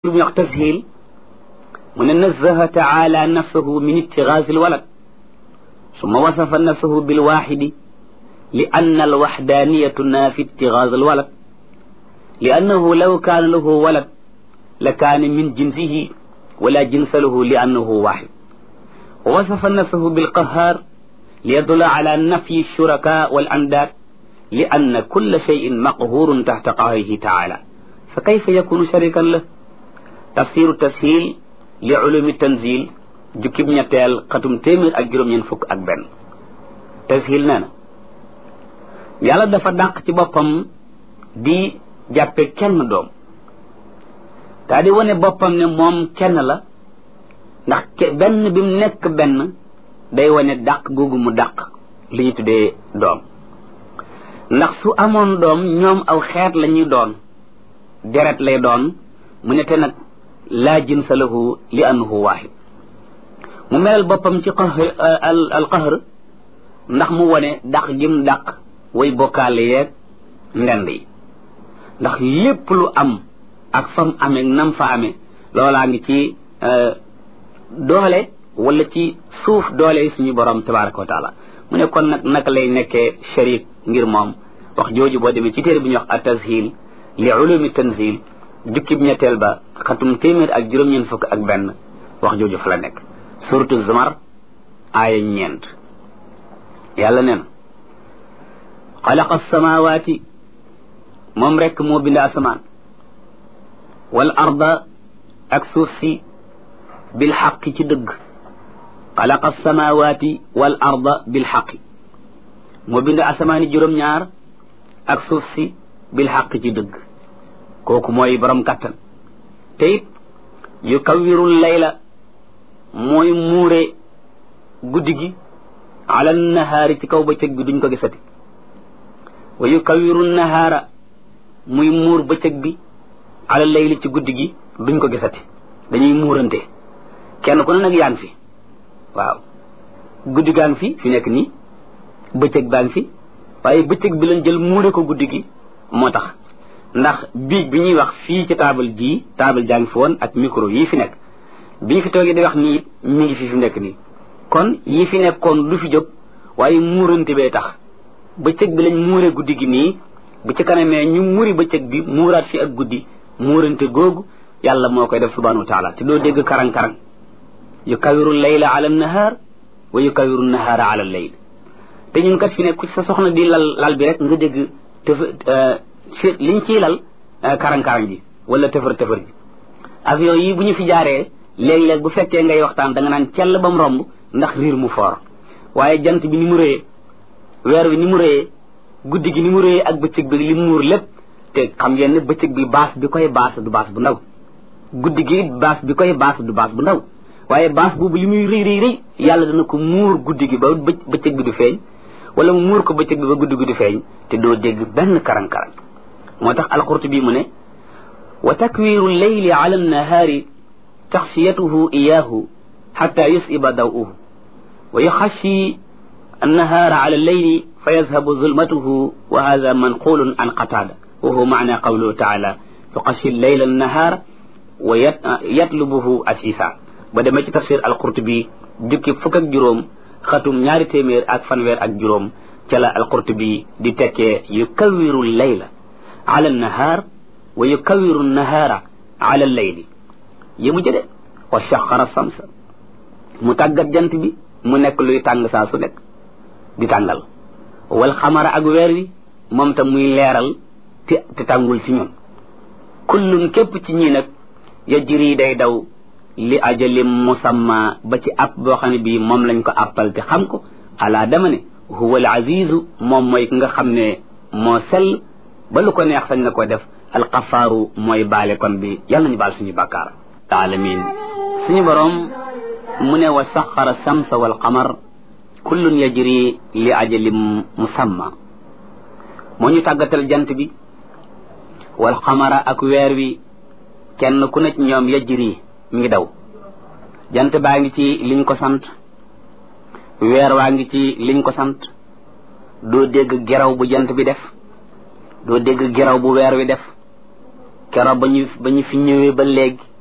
lu ñuy wax tashil mu ne nazaha taala nafsahu min ibtigaasi alwalad summa wasafa nafsahu bilwaxidi li anna alwaxdaniyatu naafi ibtigaas alwalad li annahu law kaana lahu walad la kaana min jinsihi wala jinsa lahu li annahu waxid wa wasafa nafsahu bilqahaar li yadulla ala nafyi shuraka wal andaad li anna kulla cheyin maqhurun taxta qahrihi taala fa kayfa yakunu sharikan lah tafsiru tashil li ulumi tanzil jukkib ñetteel xatum téeméer ak juróom-ñeent fukk ak benn tashil nee na yàlla dafa dàq ci boppam di jàppe kenn doom daa di wane boppam ne moom kenn la ndax benn bi mu nekk benn day wane dàq googu mu dàq li ñu tuddee doom ndax su amoon doom ñoom aw xeet la ñuy doon deret lay doon mu ne te nag laa jinsa lahu li annahu waahid mu melal boppam ci qahr al qahr ndax mu wone dàq gim dàq way bokkaale yeeg ndend yi ndax lépp lu am ak fam amee nam fa amee loolaa ngi ci doole wala ci suuf doole suñu borom tabaraka wa taala mu ne kon nag naka lay nekkee sharik ngir moom wax jooju boo demee ci téere bi ñuy wax at tashil li ulumi tanzil jukkib ñetteel ba xatum téeméer ak juróom-ñeent fukk ak benn wax jooju fa la nekk suratu zumar aaya ñeent yàlla nee na xalaqa samawati moom rekk moo bind asamaan wal arda ak suuf si bil xaqi ci dëgg xalaqa samawati wal arda bil xaqi moo bind asamaani juróom-ñaar ak suuf si bil xaqi ci dëgg kooku mooy borom kattan te it yu kawirul layla mooy muure guddi gi ala nahaari ci kaw bëccëg bi duñ ko gisati wa yu kawiru nahaara muy muur bëccëg bi ala layli ci guddi gi duñ ko gisati dañuy muurante kenn ku ne nag yaa ngi fi waaw guddi gaa ngi fi fi nekk nii bëccëg baa ngi fi waaye bëccëg bi lañ jël muure ko guddi gi moo tax ndax biig bi ñuy wax fii ci taabal jii taabal jaa ngi fi woon ak micro yii fi nekk bi ñu fi toogee di wax nii it mi ngi fi fi nekk nii kon yii fi nekkoon du fi jóg waaye muurante bee tax bëccëg bi lañ muure guddi gi nii bu ci kanamee ñu muri bëccëg bi muuraat fi ak guddi muurante googu yàlla moo koy def subhanahu wa taala te doo dégg karang-karang yu kawiru layla ala nahaar wa yu kawiru nahaara ala layl te ñun kat fi nekk ku sa soxna di lal lal bi rek nga dégg tëf liñ ciy lal karang-karang ji wala tëfër tëfër ji avion yi bu ñu fi jaaree léeg-léeg bu fekkee ngay waxtaan da nga naan cell ba mu romb ndax riir mu foor waaye jant bi ni mu rëyee weer wi ni mu rëyee guddi gi ni mu rëyee ak bëccëg bi li muur lépp te xam ngeen ne bëccëg bi baas bi koy baas du baas bu ndaw guddi gi baas bi koy baas du baas bu ndaw waaye baas boobu li muy rëy rëy rëy yàlla dana ko muur guddi gi ba bëccëg bi du feeñ wala mu muur ko bëccëg bi ba guddi gi du feeñ te doo dégg benn karang-karang moo tax alqurtubi mu ne wa takwiru leyli ala annahaari taxsiyatuhu iyaahu xata yusiba daw'uhu wa yuxashi annahaara ala alleyli fa yazhabu zulmatuhu wa hada manqulun an qatada wa huwa maana qawluhu taala yuxashi leyla annahaar wa yatlubuhu asisa ba demee ci tafsir alqurtubi jukki fukk ak juróom xatum ñaari téeméer ak fanweer ak juróom ca la alqurtubi di tekkee yukawiru leyla ala annahaar wa yukawiru nahaara ala alleyli yi mu jëde wa shaqara samsa mu tàggat jant bi mu nekk luy tàng saa su nekk di tàngal wal xamara ak weer wi moom tam muy leeral te te tàngul ci ñun kullun képp ci ñii nag yajri day daw li ajalim musamma ba ci app boo xam ne bii moom lañ ko appal te xam ko ala dama ne huwa al azizu moom mooy ki nga xam ne moo sell ba lu ko neex sañ na ko def alxafaaru mooy baale kon bi yàlla nañu baal suñu bàkkaar alamin suñu boroom mu ne wa saxara samsa wal qamar kullun yajri li ajalim musamma moo ñu tàggatal jant bi wal qamara ak weer wi kenn ku ne ci ñoom yajri mi ngi daw jant baa ngi ci liñ ko sant weer waa ngi ci liñ ko sant doo dégg geraw bu jant bi def doo dégg geraw bu weer wi def kero ba ñu ba ñu fi ñëwee ba léegi